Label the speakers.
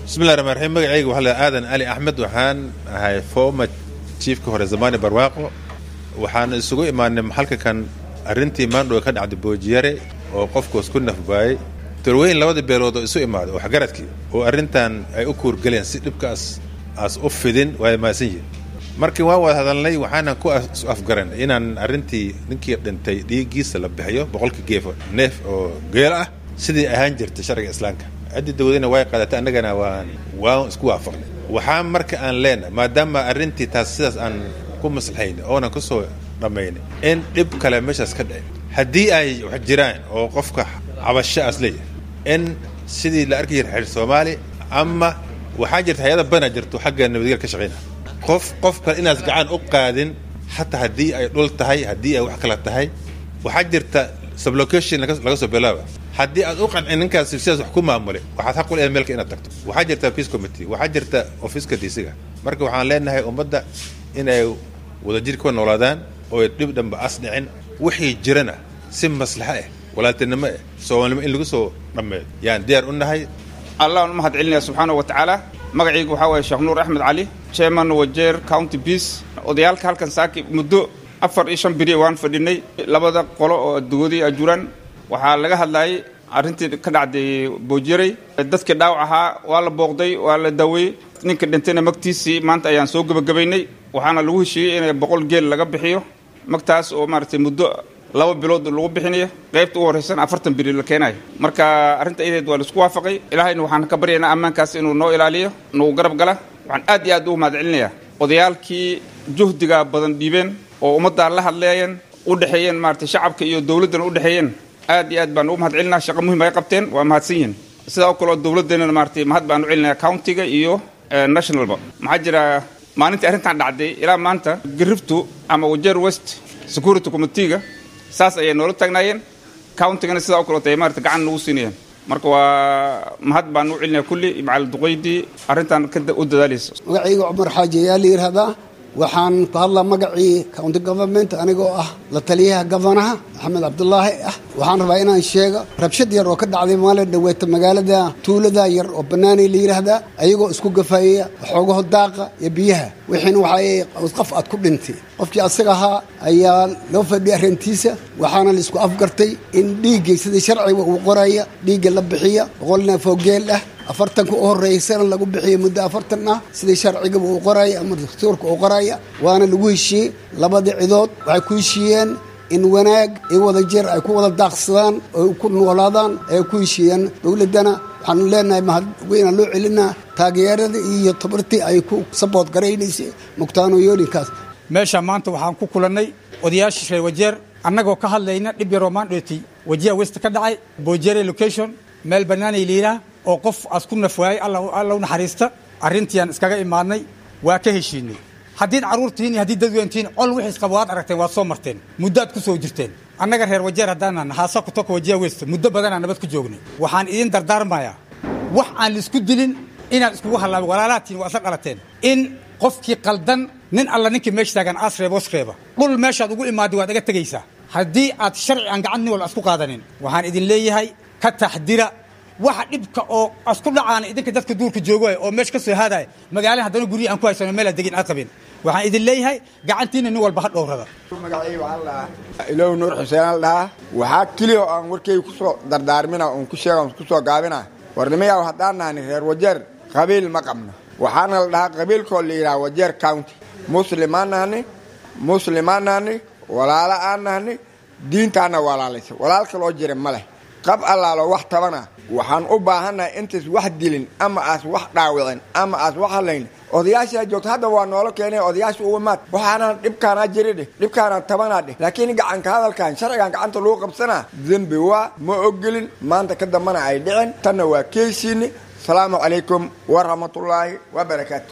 Speaker 1: bismillahi raxmaan raxiim magacayga waxaa la aadan ali axmed waxaan ahay former chiefka hore zamani barwaaqo waxaan isugu imaanay maxalka kan arrintii maandhowe ka dhacday boojiyare oo qofkoos ku nafbaayey torweyn labada beelood oo isu imaaday oo waxgaradkii oo arrintan ay u kuurgaleen si dhibkaas aas u fidin waa maasan yihin markii waan wada hadalnay waxaanan ku afgaran inaan arrintii ninkii dhintay dhiiggiisa la bixiyo boqolkii geefo neef oo geel ah sidii ahaan jirtay sharciga islaamka ciddii dawladina way qaadatay annagana waan waan isku waafaqnay waxaa marka aan leenahay maadaama arrintii taas sidaas aan ku maslaxaynay oonan ku soo dhammaynay in dhib kale meeshaas ka dhicin haddii ay wax jiraan oo qofka cabasho aas leeyahay in sidii la arki jira xeer soomaali ama waxaa jirta hay-ada bana jirto xagga nabadgel ka shaqayna qof qof kale inaas gacan u qaadin xataa haddii ay dhul tahay haddii ay wax kala tahay waxaa jirta sublocation laga soo bilaaba haddii aad u qancin ninkaas sidaas wax ku maamulay waxaad xaq u leedahay meelka inaad tagto waxaa jirta peace committee waxaa jirta ofiska diisiga marka waxaan leenahay ummadda inay wadajir ku noolaadaan oo dhib dhanba as dhicin wixii jirana si maslaxo ah walaaltinimo ah soomaalnimo in lagu soo dhammeeyo yaan diyaar u nahay
Speaker 2: allahn u mahad celinaya subxaana wa tacaala magacaygu waxaa waye sheekh nuur axmed cali chairman wajeer county peace odayaalka halkan saaki muddo afar iyo shan beri waan fadhinay labada qolo oo adugoodii ajuuraan waxaa laga hadlayay arrintii ka dhacday boojirey dadkii dhaawac ahaa waa la booqday waa la daaweyey ninka dhintayna magtiisii maanta ayaan soo gebagabaynay waxaana lagu heshiiyey in boqol geel laga bixiyo magtaas oo maaragtay muddo laba bilood lagu bixinayo qaybta ugu horreysan afartan beri la keenayo marka arrinta iyadeed waa laisku waafaqay ilaahayna waxaan ka baryaynaa ammaankaas inuu noo ilaaliyo nagu garab gala waxaan aad iyo aad ugu mahad celinayaa odayaalkii juhdiga badan dhiibeen oo ummaddaa la hadleeyeen u dhexeeyeen maaragtay shacabka iyo dowladdana u dhexeeyeen aad iyo aad baan ugu mahad celinaa shaqa muhim ay qabteen waa mahadsan yihin sidaa oo kaleo dowladdeenana maaragtay mahad baan u celinaya countiga iyo nationalba maxaa jira maalintii arrintan dhacday ilaa maanta gariftu ama wajeer west security committeega saas ayay noola taagnaayeen countigana sidaa o kaleota ay maarata gacan nagu siinayeen marka waa mahad baan u celinaya kulli macal duqaydii arrintan u dadaalaysa
Speaker 3: magacayga cumar xaaji ayaa la yidhaahdaa waxaan ku hadlaa magacii county government anigoo ah la taliyaha gofanaha maxamed cabdulaahi ah waxaan rabaa inaan sheego rabshad yar oo ka dhacday maalin dhaweeta magaalada tuulada yar oo bannaanay la yidhaahdaa ayagoo isku gafaayaya xoogaho daaqa iyo biyaha wixiina waxaa qof aad ku dhintay qofkii asaga ahaa ayaa loo fadhiyay arrintiisa waxaana la isku afgartay in dhiiggii sidii sharciga uu qoraya dhiigga la bixiya boqol neef oo geel ah afartanka u horreysana lagu bixiyo muddo afartan ah sidii sharcigaba uu qoraya ama dastuurka uu qoraya waana lagu heshiiyey labadii cidood waxay ku heshiiyeen in wanaag iyo wada jeer ay ku wada daaqsadaan oo ku noolaadaan ay ku heshiiyeen dowladdana waxaanu leenahay mahad weynaa loo celinaa taageerada iyo tabartii ay ku sabood garaynaysay mugtaanooyoolinkaas
Speaker 4: meesha maanta waxaan ku kulannay odayaashii reer wajeer annagoo ka hadlayna dhib yaroo maandhootay wajiha west ka dhacay boojere location meel bannaanay liiraa oo qof aas ku nafwaayay alla u naxariista arrintiiaan iskaga imaadnay waa ka heshiinay haddiid carruurtihiin iyo haddii dadweyntihiin col wixiis qaba waad aragteen waad soo marteen muddoad ku soo jirteen annaga reer wajeer haddaanaan haasa ku toka wajiha west muddo badanaa nabad ku joognay waxaan idiin dardaarmayaa wax aan laisku dilin inaan iskugu hallaabin walaalaatiin waa isla dhalateen in qofkii qaldan nin alla ninkii meesha taagan aas reeba os reeba dhul meeshaad ugu imaaday waad aga tegaysaa haddii aad sharci aan gacan nin walba isku qaadanin waxaan idin leeyahay ka taxdira waxa dhibka oo asku dhacaana idinka dadka duurka joogoay oo meesha ka soo haadaya magaalada haddana guryihi aan ku haysano meel aad degin aad qabin waxaan idin leeyahay gacantiina nin walba ha dhowrada
Speaker 5: magacayga waxaa la dhahaa ilow nuur xuseen la dhahaa waxaa keliya oo aan warkayga ku soo dardaarmina oon ku sheega oon ku soo gaabina warnimayaa haddaan nahani reer wajeer qabiil ma qabno waxaana la dhahaa qabiilkoo la yidhaha wajeer county muslimaan nahni muslimaan nahni walaalo aan nahni diintaana walaalaysa walaal kaloo jira ma leh qab allaalo wax tabana waxaan u baahannahay intays wax dilin ama aas wax dhaawicin ama aas wax hadlayn odayaashaa joogta hadda waa noola keenay odayaasha uga maad waxaanaan dhibkaanaa jiri dheh dhibkaanaa tabanaa dheh laakiin gacanka hadalkan sharcigan gacanta lagu qabsanaa dembi waa ma ogolin maanta ka dambana ay dhicin tanna waa keesiini asalaamu calaykum waraxmatullaahi wabarakaatu